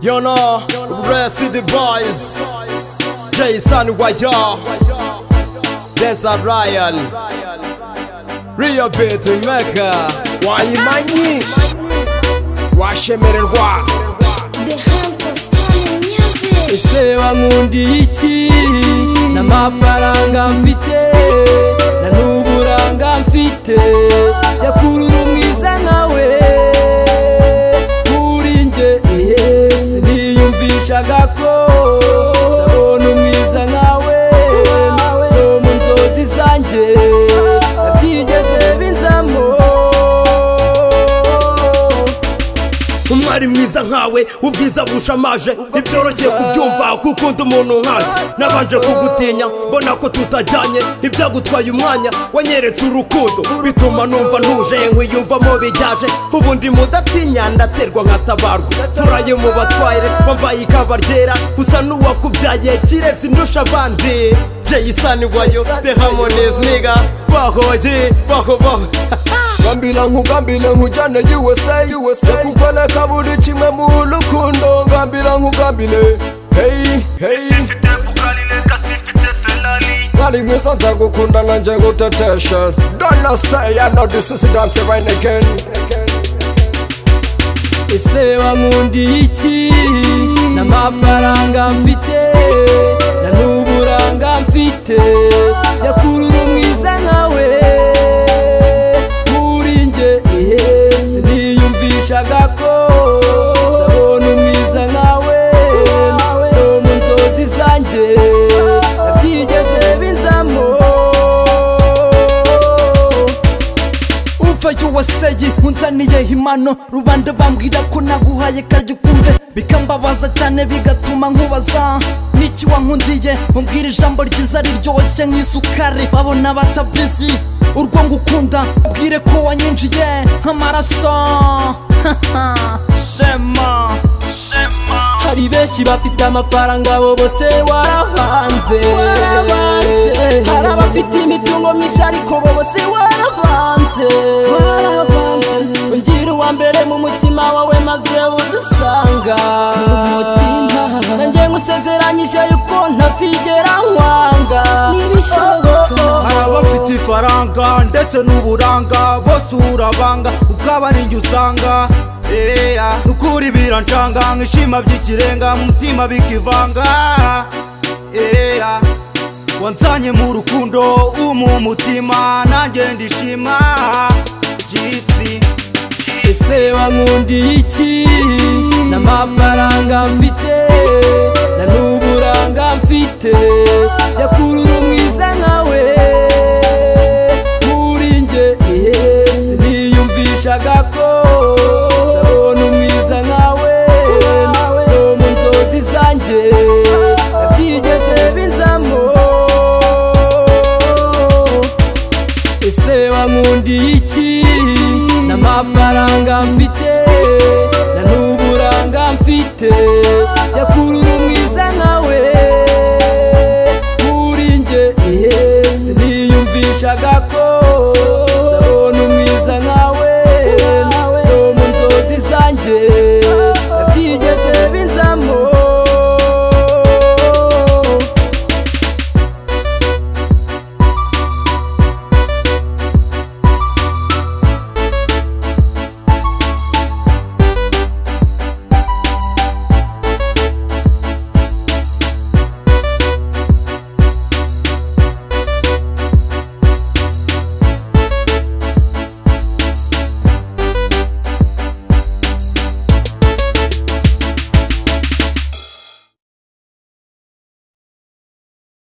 You know, Red City Boys, Jason Wayo, Desert Ryan, Rio Beat Mecca, Wayimanyi, Washemererwa, The Hunter Sonic Music. Ese bankundiye iki, n'amafaranga mfite, na n'uburanga mfite, byakurura umwiza nkawe, kuri njye iye, siniyumvishaga ko, ndabona umwiza nkawe, no mu nzozi zanjye, nabyigeze binzamo. umwari mwiza nkawe ubwiza bushamaje ntibyoroshye kubyumva kuko undi umuntu nkanjye nabanje kugutinya mbona ko tutajyanye ntibyagutwaye umwanya wanyeretse urukundo bituma numva ntuje nkwiyumvamo bijyaje ubu ndi mudatinya ndaterwa nkatabarwa turaye mu batwaye wambaye ikaba ryera usa n'uwakubyaye kirezi ndusha abandi jayisani wayo the harmonies niga bahoye baho baho ngambira nkugambira nkujyane USA USA kukoleka buri kimwe mu rukundo ngambira nkugambire hey hey simfite bukarine kasimfite ferari mwari mwiza nzagukunda nkanjye gutetesha dona seya no disisi danse rayini geni ese wankundiye iki n'amafaranga mfite na n'uburanga mfite byakurura umwiza nkawe kuri njye iye siniyumvishaga ko ndabona umwiza nkawe no mu nzozi zanjye nabyigeze binzamo uva yuwaseyi unzaniye impano rubanda bambwira ko naguhaye karyo ukumve bikambabaza cyane bigatuma nkubaza niki wankundiye umbwira ijambo ryiza riryoshye nk'isukari babona batabizi urwo ngukunda mbwire ko wanyinjiye nk'amaraso shema hari benshi bafite amafaranga abo bose waravanze hari abafite imitungo myinshi ariko bo bose waravanze ungira uwa mbere mu mutima wawe maze udusanga nanjye nkusezeranyije yuko ntazigera wanga hari abafite ifaranga ndetse n'uburanga bose urabanga ukaba ninjye usanga Eya, nukuri biranshanga nk'ishima by'ikirenga mutima bikivanga Eya, wanzanye mu rukundo umu mutima nanjye ndishima jisi ese wankundiye iki n'amafaranga mfite na n'uburanga mfite byakurura umwiza nkawe kuri njye iye siniyumvishaga ko ndabona umwiza nkawe no mu nzozi zanjye nabyigeze binzamo ese wankundiye iki n'amafaranga mfite na n'uburanga mfite